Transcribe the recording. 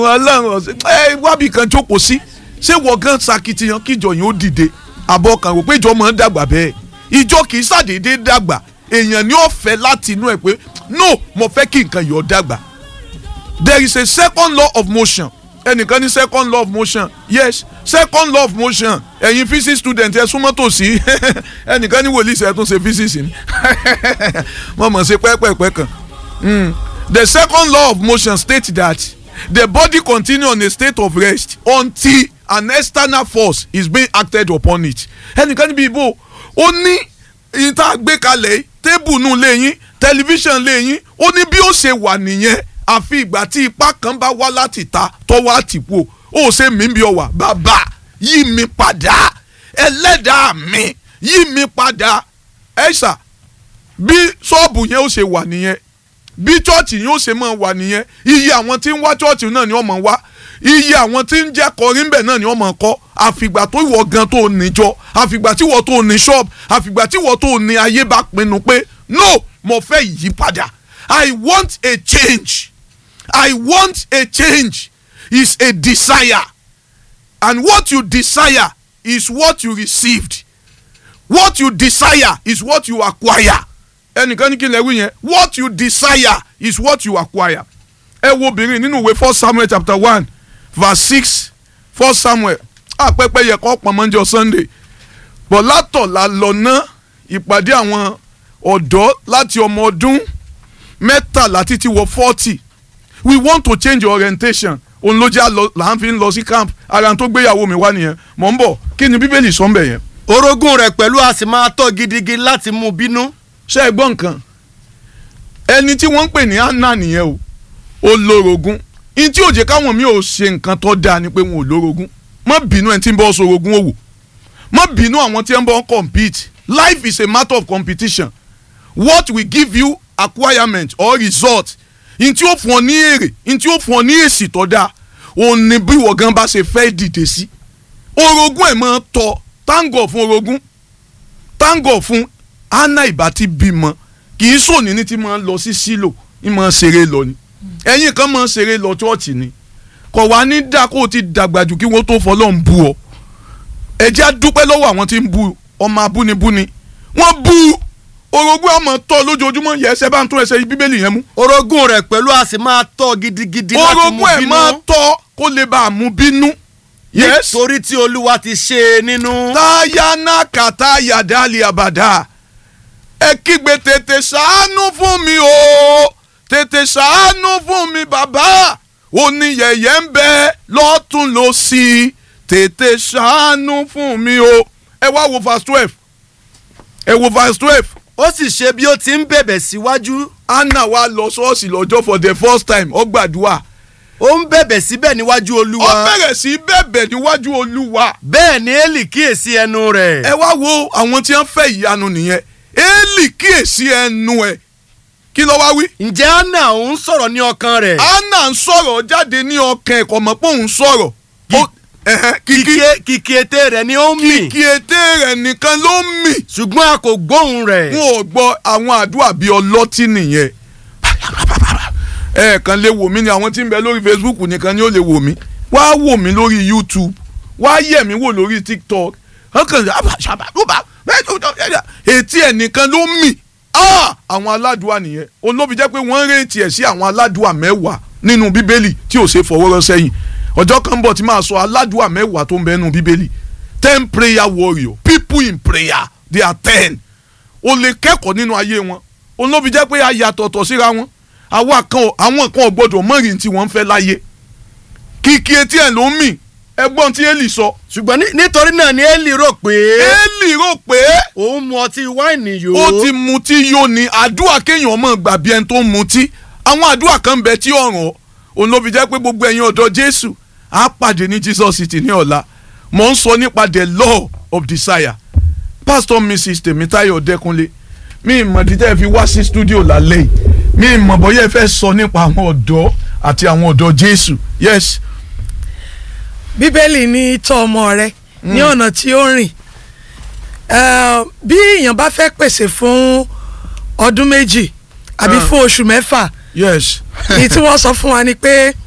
ọlọ́run ọ̀sẹ̀ ẹ wábì kan jókòó sí ṣé wọ́n gan sakitiyan kíjọ yẹn ó dìde àbọ̀ kan rò pé ìjọ máa ń dàgbà bẹ́ẹ̀ ìjọ kì í ṣàdédé dàgbà èèyàn ni ó fẹ́ láti inú ẹ̀ pé no mo fẹ́ kí nǹkan yọ̀ dàgbà there is a second law of motion ẹnìkan ní second law of motion yes second law of motion ẹ̀yin physics student ẹ súnmọ́ tòsí ẹnìkan ní wòlíì ṣe tún ṣe physics ni mo mọ̀ ṣe pẹ́pẹ́pẹ́ kan mm. the second law of motion states that the body continue on a state of rest until an external force is being acted upon it ẹnìkan níbi ìbò ó ní ìta gbé kalẹ̀ tébù nù lẹ́yìn tẹlifíṣàn lẹ́yìn ó ní bí ó ṣe wà nìyẹn àfi ìgbà tí ipá kan bá wá láti ta tọ́wọ́ àtìpó ó ṣe mí bí ọwà bàbá yí mi padà ẹlẹ́dàá mi yí mi padà ẹ̀ṣà bí ṣọ́ọ̀bù yẹn ó ṣe wà nìyẹn bí chọ́ọ̀chì yẹn ó ṣe máa wà nìyẹn iye àwọn tí ń wá chọ́ọ̀chì náà ni wọ́n máa wá iye àwọn tí ń jẹ́ kọrin bẹ̀ náà ni wọ́n máa kọ́ àfìgbà tó ìwọ gan tó níjọ àfìgbà tí ìwọ tó ní ṣọ́ọ̀bù àfìgbà tí ìwọ tó ní ayé bá pinnu pé no mo fẹ́ ìyípadà I want a change I want a change is a desire and what you desire is what you received what you desire is what you acquire ẹnìkan ní kí n lè wí yẹn what you desire is what you acquire ẹ wo obìnrin nínú ìwé first samuel chapter one verse six first samuel àpẹpẹ yẹ kọ́ pọ̀nmọ́njọ sunday bọ̀ látọ̀la lọ ná ìpàdé àwọn ọ̀dọ́ láti ọmọ ọdún mẹ́tàlá títí wọ forty we want to change orientation òun ló jẹ́ là ń fi ń lọ sí camp ara tó gbéyàwó mi wá nìyẹn mọ̀ ń bọ̀ kí ni bíbélì sọ ń bẹ̀ yẹn. orogún rẹ̀ pẹ̀lú a sì máa tọ́ gidigidi láti mú bínú. ṣé ẹ gbọ́ nǹkan ẹni tí wọ́n ń pè ní anna nìyẹn o ó lórogún ní tí òjè káwọn mi ò ṣe nǹkan tó dáa ni pé wọn ò lórogún má bínú ẹni tí ń bọ́ sorogún òwò má bínú àwọn tí ń bọ́ compete life is a matter of competition what will give you acquirement or result n tí ó fún ọ ní èrè n tí ó fún ọ ní èsì tó dáa òun ni bí ìwọ gan bá ṣe fẹ́ dìde sí orogún ẹ̀ máa tọ táǹgọ̀ fún orogún táǹgọ̀ fún anna ìbá ti bímọ kì í sòní ní ti máa lọ sí sílò ní máa ṣeré lọ ni ẹ̀yin kan máa ṣeré lọ chọ́ọ̀chì ni kò wá ní dá kó o ti dàgbà jù kí wọ́n tó fọlọ́ ń bú ọ ẹ jẹ́ á dúpẹ́ lọ́wọ́ àwọn tí ń bú ọmọ abúnibúni wọ́n bú orogún ọmọ tọ́ lójoojúmọ́ yẹ ẹsẹ̀ bá ń tún ẹsẹ̀ bíbélì yẹn mú orogún rẹ̀ pẹ̀lú a sì máa tọ́ gidigidi láti mú orogún ẹ̀ bínú. máa tọ́ kó lè bá a mú bínú. yes nítorí tí olúwa ti ṣe é nínú. táyánà kàtá yàdálì àbàdà ẹ kígbe tètè ṣàánú fún mi o tètè ṣàánú fún mi bàbá oníyẹyẹ ń bẹ lọ́tún lọ́sì tètè ṣàánú fún mi o ẹ wá wo verse twelve ẹ wo verse twelve ó sì ṣe bí ó ti ń bẹ̀bẹ̀ síwájú anna wa lọ ṣọ́ọ̀ṣì lọ́jọ́ for the first time ó gbàdúrà ó ń bẹ̀bẹ̀ síbẹ̀ níwájú ó olúwa bẹ̀rẹ̀ sí í bẹ̀bẹ̀ níwájú olúwa bẹ́ẹ̀ ni eli kíyèsí ẹnu rẹ̀. ẹ wá wo àwọn tí wọ́n fẹ́ ìyanu nìyẹn éèlì kíyèsí ẹnu ẹ̀ kí ló wá wí. ǹjẹ́ anna òun sọ̀rọ̀ ní ọkàn rẹ̀. anna ń sọ̀rọ̀ jáde ní ọkàn ẹ̀kọ́ mọ̀ pé òun sọ̀rọ̀ Ó- ẹ̀hẹ́n, kìkì kìkì kìkì ètè rẹ̀ ni ó ń mì kìkì ètè rẹ̀ nìkan ló ń mì ṣùgbọ́n a kò gbóhùn rẹ̀. wọn ò gbọ́ àwọn àdúrà bíi ọlọ́tí nìyẹn ẹ̀ẹ̀kan lè wò mí ni àwọn tí ń bẹ lórí Facebook nìkan ni ó lè wò mí wá wò mí lórí YouTube wá yẹ̀ mí wò lórí TikTok ọkàn ṣàbàdùbà etí ẹ̀ nìkan ló mì Ah! àwọn aládùúà nìyẹn òun ló fi jẹ́ pé wọ́n rèétí ẹ̀ sí àwọn aládùúà mẹ́wàá nínú bíbélì tí ò ṣe fọwọ́rọ́ sẹ́yìn ọjọ́ kan bọ̀ tí máa sọ aládùúà mẹ́wàá tó ń bẹ nínú bíbélì ten prayer warrior people in prayer they are ten o lè kẹ́kọ̀ọ́ nínú ayé wọn òun ló fi jẹ́ pé a yàtọ̀tọ̀ síra wọn àwa kan ò- àwọn kan ò gbọdọ̀ mọ̀rin tí wọ́n ń fẹ́ láyé kìkì etí ẹ̀ ló ń mì ẹgbọ́n tí Élì sọ ṣùgbọ́n ní- nítorí náà ni eli rò pé Élì rò pé òun mu ọtí wáìnì yó. ó ti mutí yó ni àdúrà kéèyàn mọ̀ gbà bí ẹni tó ń mutí àwọn àdúrà kan bẹ tí ọ̀ràn òun ló fi jẹ́ pé gbogbo ẹ̀yin ọ̀dọ́ Jésù á pàdé ní Jesus City ní ọ̀la mò ń sọ nípa the law of desire pastor mrs Tèmítáyọ̀ Dẹ́kunlé mi ìmọ̀ dídẹ́ fi wá sí studio lálẹ́ yìí mi ìmọ̀ bọ́yá ẹ fẹ́ sọ nípa àwọn ọ̀dọ́ àti àwọn ọ̀dọ́ Jésù yes bíbélì ní tọ́ ọmọ rẹ ní ọ̀nà tí ó rìn Eh, bí èèyàn bá fẹ́ pèsè fún ọdún méjì àbí Ah. fún oṣù mẹ́fà yes èyí tí wọ́n sọ fún wa ni pé